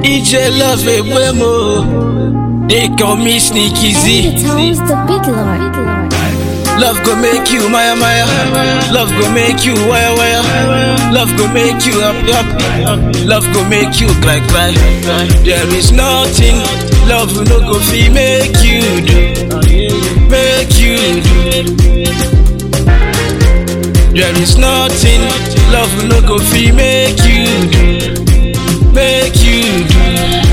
EJ love a mo. They call me Sneaky Z. Tones the big lord. Love go make you maya maya. Love go make you wire wire. Love go make you up up. Love go make you cry cry. There is nothing love no go fi make you do. Make you do. There is nothing love no go fi make you do. Make you do.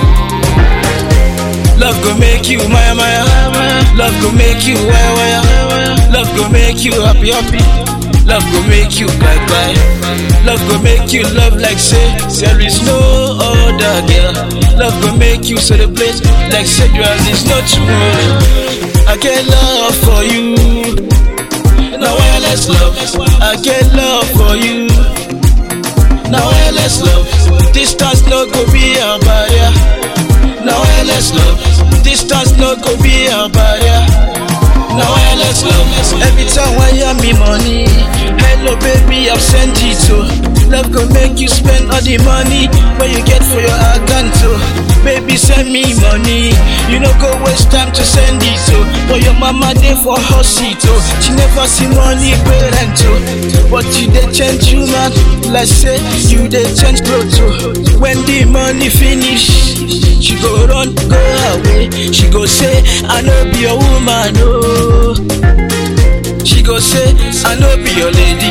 Love go make you maya maya. Love go make you wire wire. Love go make you happy happy. Love go make you cry cry. Love go make you love like say there is no other girl. Love go make you celebrate like say there is no tomorrow. I get love for you. Now wireless love. I get love for you. Now wireless love. Distance no go be a barrier. Now wireless love. Distance no go be a barrier. Now wireless love. Every time I hear me money, hello baby, I've sent it to. Love go make you spend all the money where you get for your account to. Baby, send me money. You know go waste time to send it to. But your mama there for hospital. She never see money pay rent to. But you they change you man. Let's say you they change clothes to. When the money finish, she go run go away. She go say I know be your woman oh. She go say I know be your lady.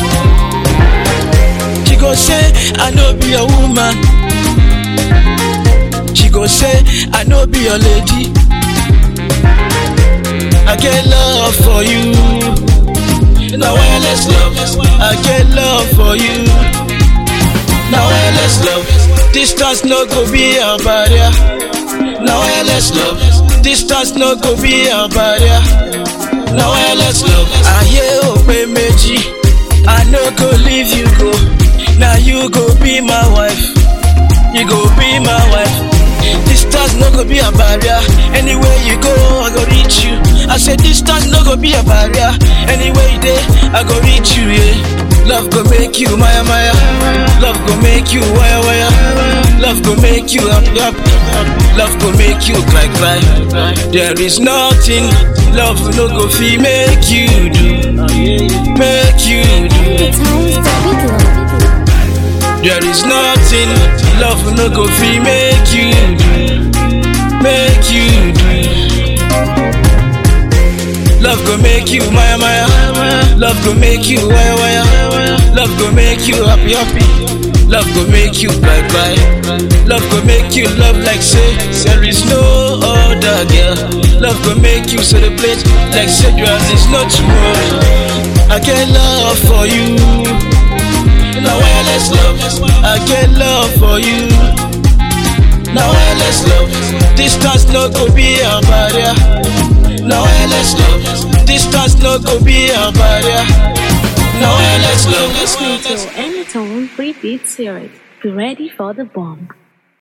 She go say I know be your woman. She go say I know be your lady. I get love for you. Now wireless love. I get love for you. Now wireless love. Distance no go be a barrier. Now wireless love. Distance no go be a barrier. Now wireless love. Ayé ò pé méjì. I no go leave you go. Now you go be my wife. You go be my wife. Distance no go be a barrier. Anywhere you go, I go reach you. I said distance no go be a barrier. Anywhere you there, I go reach you. Yeah. Love go make you maya maya. Love go make you wire wire. Love go make you up up. Love go make you cry cry. There is nothing love no go fi make you do. Make you do. Tones the big lord. There is nothing love no go fi make you do, make you do. Love go make you maya maya, love go make you wire wire, love go make you happy happy, love go make you cry cry, love go make you love like say there is no other girl. Love go make you celebrate like say there is no tomorrow. I get love for you. Now wireless love, I get love for you. Now wireless love, distance no go be a barrier. Now wireless love, distance no go be a barrier. Now wireless love. Listening to Anytone Free Beat Series. Be ready for the bomb.